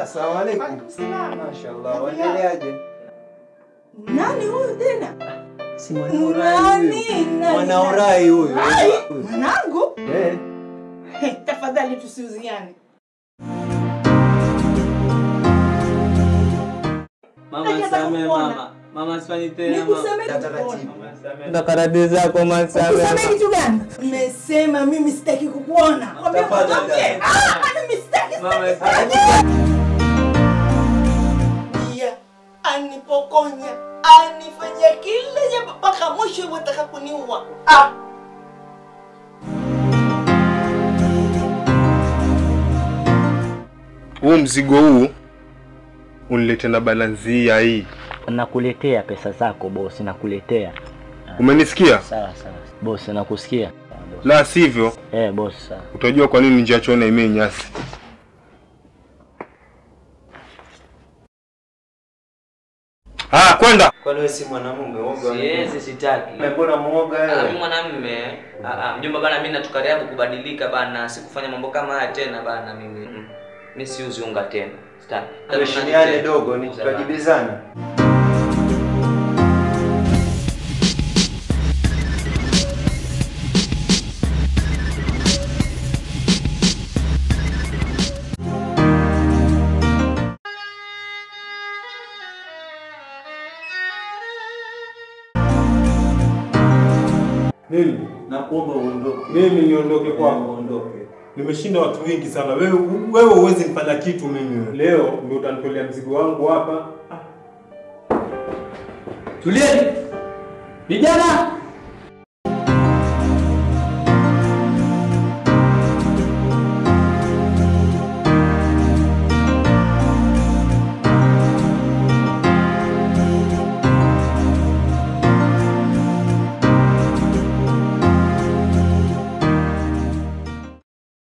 Asalamu alaykum. Mashaallah, waendeleaje? Nani huyu tena? Si mwanaurai Nani? huyu. Nani? Mwanaurai huyu. Ai, Huyu. Mwanangu, Eh. He, tafadhali tusiuziane. Mama Nataka same kukuona. mama. Mama sifanyi tena mama. Nikuseme kitu Taratibu. gani? Mama same. Ndo karadi zako Nikuseme masame. kitu gani? Nimesema mimi sitaki kukuona. Kwambia Tafadhali, mwanamke. tafadhali. Ah, mimi sitaki, Mama sitaki, same. sitaki. Pia anipokonya, anifanyia kila jambo mpaka mwisho wataka kuniua. Ah, huu mzigo huu unilete na balanzia hii. Nakuletea pesa zako bosi, nakuletea. Umenisikia? Sawa sawa. Bosi nakusikia. Sawa, bosi. La sivyo Eh, bosi sawa. utajua kwa nini njia chona imei nyasi. Ah, kwenda. Kwani wewe si mwanamume? Woga. Siwezi sitaki. Mbona muoga Ah, mimi wewe? mwanamume. Ah, ah, mjomba bana mimi natukariabu kubadilika bana, sikufanya mambo kama haya tena bana mimi. Mm. Mimi siuzi unga tena. Sitaki. Tuheshimiane dogo, ni tutajibizana. Mimi Nakuomba uondoke. mimi niondoke kwako. Uondoke. Nimeshinda watu wengi sana. Wewe wewe huwezi nifanya kitu mimi. Leo ndio utanitolea mzigo wangu hapa. Tulieni. Vijana,